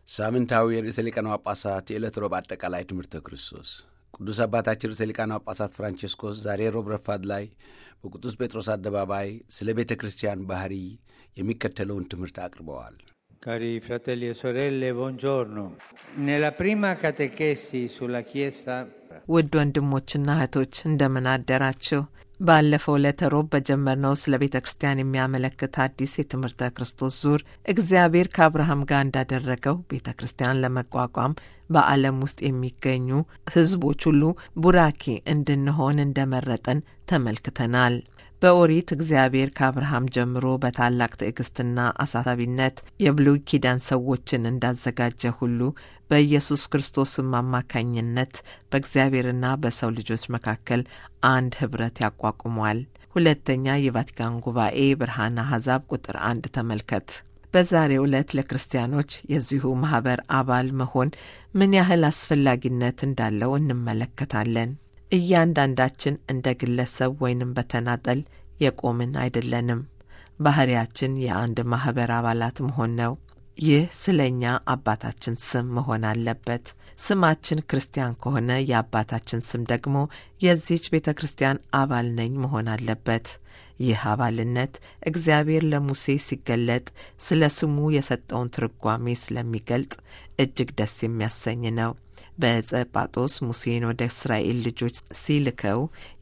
ሳምንታዊ የርዕሰ ሊቃነ ጳጳሳት የዕለት ሮብ አጠቃላይ ትምህርተ ክርስቶስ ቅዱስ አባታችን ርዕሰ ሊቃነ ጳጳሳት ፍራንቼስኮስ ዛሬ ሮብ ረፋድ ላይ በቅዱስ ጴጥሮስ አደባባይ ስለ ቤተ ክርስቲያን ባህሪ የሚከተለውን ትምህርት አቅርበዋል። Cari fratelli e sorelle, buongiorno. Nella prima catechesi sulla Chiesa ውድ ወንድሞችና እህቶች እንደምን አደራችሁ። ባለፈው ዕለተ ሮብ በጀመርነው ስለ ቤተ ክርስቲያን የሚያመለክት አዲስ የትምህርተ ክርስቶስ ዙር እግዚአብሔር ከአብርሃም ጋር እንዳደረገው ቤተ ክርስቲያን ለመቋቋም በዓለም ውስጥ የሚገኙ ሕዝቦች ሁሉ ቡራኬ እንድንሆን እንደመረጠን ተመልክተናል። በኦሪት እግዚአብሔር ከአብርሃም ጀምሮ በታላቅ ትዕግስትና አሳሳቢነት የብሉይ ኪዳን ሰዎችን እንዳዘጋጀ ሁሉ በኢየሱስ ክርስቶስም አማካኝነት በእግዚአብሔርና በሰው ልጆች መካከል አንድ ኅብረት ያቋቁሟል። ሁለተኛ የቫቲካን ጉባኤ ብርሃነ አሕዛብ ቁጥር አንድ ተመልከት። በዛሬው ዕለት ለክርስቲያኖች የዚሁ ማኅበር አባል መሆን ምን ያህል አስፈላጊነት እንዳለው እንመለከታለን። እያንዳንዳችን እንደ ግለሰብ ወይንም በተናጠል የቆምን አይደለንም። ባህሪያችን የአንድ ማኅበር አባላት መሆን ነው። ይህ ስለ እኛ አባታችን ስም መሆን አለበት። ስማችን ክርስቲያን ከሆነ የአባታችን ስም ደግሞ የዚህች ቤተ ክርስቲያን አባል ነኝ መሆን አለበት። ይህ አባልነት እግዚአብሔር ለሙሴ ሲገለጥ ስለ ስሙ የሰጠውን ትርጓሜ ስለሚገልጥ እጅግ ደስ የሚያሰኝ ነው። በዕፀ ጳጦስ ሙሴን ወደ እስራኤል ልጆች ሲልከው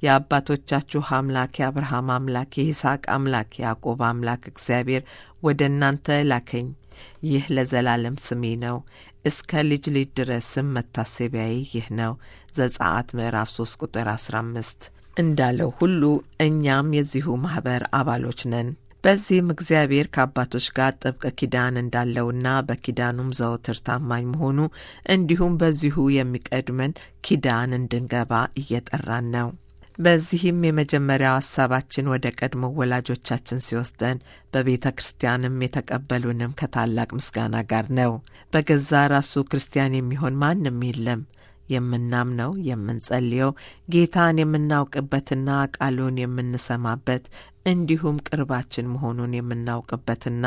የአባቶቻችሁ አምላክ የአብርሃም አምላክ የይስሐቅ አምላክ የያዕቆብ አምላክ እግዚአብሔር ወደ እናንተ ላከኝ። ይህ ለዘላለም ስሜ ነው፣ እስከ ልጅ ልጅ ድረስም መታሰቢያዬ ይህ ነው። ዘጸአት ምዕራፍ 3 ቁጥር 15 እንዳለው ሁሉ እኛም የዚሁ ማኅበር አባሎች ነን። በዚህም እግዚአብሔር ከአባቶች ጋር ጥብቅ ኪዳን እንዳለውና በኪዳኑም ዘወትር ታማኝ መሆኑ እንዲሁም በዚሁ የሚቀድመን ኪዳን እንድንገባ እየጠራን ነው። በዚህም የመጀመሪያው ሀሳባችን ወደ ቀድሞ ወላጆቻችን ሲወስደን በቤተ ክርስቲያንም የተቀበሉንም ከታላቅ ምስጋና ጋር ነው። በገዛ ራሱ ክርስቲያን የሚሆን ማንም የለም። የምናምነው የምንጸልየው ጌታን የምናውቅበትና ቃሉን የምንሰማበት እንዲሁም ቅርባችን መሆኑን የምናውቅበትና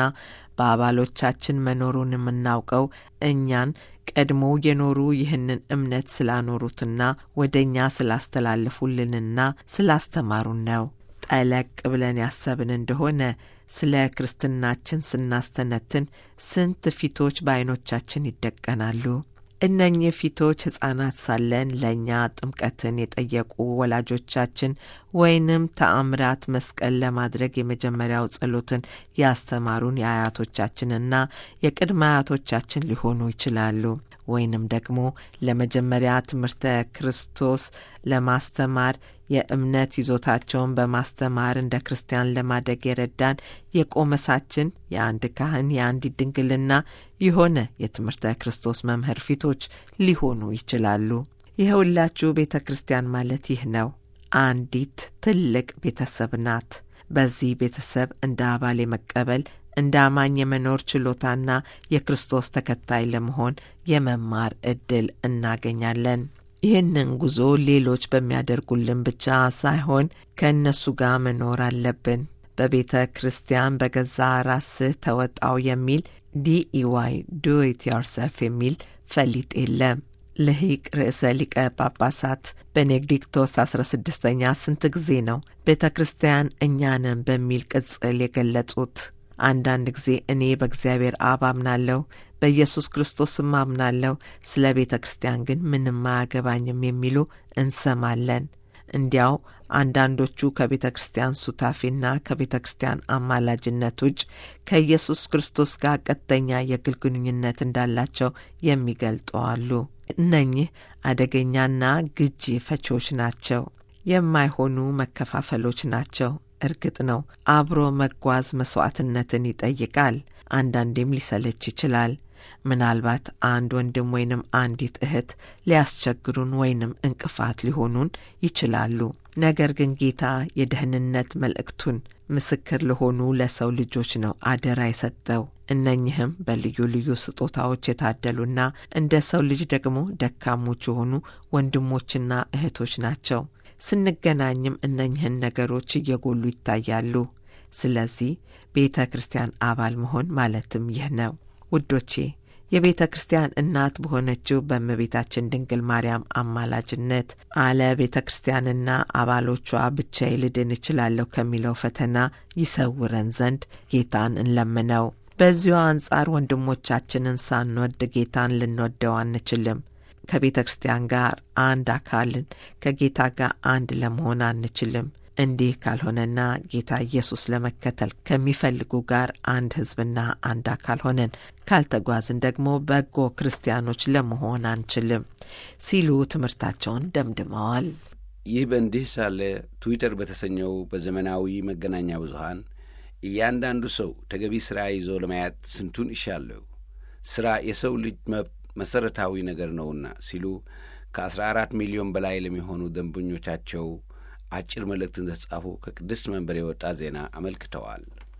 በአባሎቻችን መኖሩን የምናውቀው እኛን ቀድሞ የኖሩ ይህንን እምነት ስላኖሩትና ወደ እኛ ስላስተላለፉልንና ስላስተማሩን ነው። ጠለቅ ብለን ያሰብን እንደሆነ ስለ ክርስትናችን ስናስተነትን ስንት ፊቶች በዐይኖቻችን ይደቀናሉ። እነኚህ ፊቶች ሕፃናት ሳለን ለእኛ ጥምቀትን የጠየቁ ወላጆቻችን ወይንም ተአምራት መስቀል ለማድረግ የመጀመሪያው ጸሎትን ያስተማሩን የአያቶቻችንና የቅድመ አያቶቻችን ሊሆኑ ይችላሉ። ወይንም ደግሞ ለመጀመሪያ ትምህርተ ክርስቶስ ለማስተማር የእምነት ይዞታቸውን በማስተማር እንደ ክርስቲያን ለማደግ የረዳን የቆመሳችን የአንድ ካህን የአንዲት ድንግልና የሆነ የትምህርተ ክርስቶስ መምህር ፊቶች ሊሆኑ ይችላሉ። ይኸውላችሁ ቤተ ክርስቲያን ማለት ይህ ነው። አንዲት ትልቅ ቤተሰብ ናት። በዚህ ቤተሰብ እንደ አባል የመቀበል እንደ አማኝ የመኖር ችሎታና የክርስቶስ ተከታይ ለመሆን የመማር ዕድል እናገኛለን። ይህንን ጉዞ ሌሎች በሚያደርጉልን ብቻ ሳይሆን ከእነሱ ጋር መኖር አለብን። በቤተ ክርስቲያን በገዛ ራስህ ተወጣው የሚል ዲኢዋይ ዱ ኢት ዮርሰልፍ የሚል ፈሊጥ የለም። ልሂቅ ርዕሰ ሊቀ ጳጳሳት ቤኔዲክቶስ አስራ ስድስተኛ ስንት ጊዜ ነው ቤተ ክርስቲያን እኛንም በሚል ቅጽል የገለጹት? አንዳንድ ጊዜ እኔ በእግዚአብሔር አብ አምናለሁ፣ በኢየሱስ ክርስቶስም አምናለሁ፣ ስለ ቤተ ክርስቲያን ግን ምንም አያገባኝም የሚሉ እንሰማለን። እንዲያው አንዳንዶቹ ከቤተ ክርስቲያን ሱታፊና ከቤተ ክርስቲያን አማላጅነት ውጭ ከኢየሱስ ክርስቶስ ጋር ቀጥተኛ የግል ግንኙነት እንዳላቸው የሚገልጡ አሉ። እነኚህ አደገኛና ግጂ ፈቺዎች ናቸው። የማይሆኑ መከፋፈሎች ናቸው። እርግጥ ነው አብሮ መጓዝ መስዋዕትነትን ይጠይቃል። አንዳንዴም ሊሰለች ይችላል። ምናልባት አንድ ወንድም ወይንም አንዲት እህት ሊያስቸግሩን ወይንም እንቅፋት ሊሆኑን ይችላሉ። ነገር ግን ጌታ የደህንነት መልእክቱን ምስክር ለሆኑ ለሰው ልጆች ነው አደራ የሰጠው። እነኝህም በልዩ ልዩ ስጦታዎች የታደሉና እንደ ሰው ልጅ ደግሞ ደካሞች የሆኑ ወንድሞችና እህቶች ናቸው። ስንገናኝም እነኝህን ነገሮች እየጎሉ ይታያሉ። ስለዚህ ቤተ ክርስቲያን አባል መሆን ማለትም ይህ ነው። ውዶቼ የቤተ ክርስቲያን እናት በሆነችው በእመቤታችን ድንግል ማርያም አማላጅነት አለ ቤተ ክርስቲያንና አባሎቿ ብቻዬ ልድን እችላለሁ ከሚለው ፈተና ይሰውረን ዘንድ ጌታን እንለምነው። በዚሁ አንጻር ወንድሞቻችንን ሳንወድ ጌታን ልንወደው አንችልም። ከቤተ ክርስቲያን ጋር አንድ አካልን ከጌታ ጋር አንድ ለመሆን አንችልም። እንዲህ ካልሆነና ጌታ ኢየሱስ ለመከተል ከሚፈልጉ ጋር አንድ ሕዝብና አንድ አካል ሆነን ካልተጓዝን ደግሞ በጎ ክርስቲያኖች ለመሆን አንችልም ሲሉ ትምህርታቸውን ደምድመዋል። ይህ በእንዲህ ሳለ ትዊተር በተሰኘው በዘመናዊ መገናኛ ብዙሃን እያንዳንዱ ሰው ተገቢ ሥራ ይዞ ለማየት ስንቱን ይሻለሁ፣ ሥራ የሰው ልጅ መብት መሠረታዊ ነገር ነውና ሲሉ ከ14 ሚሊዮን በላይ ለሚሆኑ ደንበኞቻቸው አጭር መልእክት እንደተጻፉ ከቅድስት መንበር የወጣ ዜና አመልክተዋል።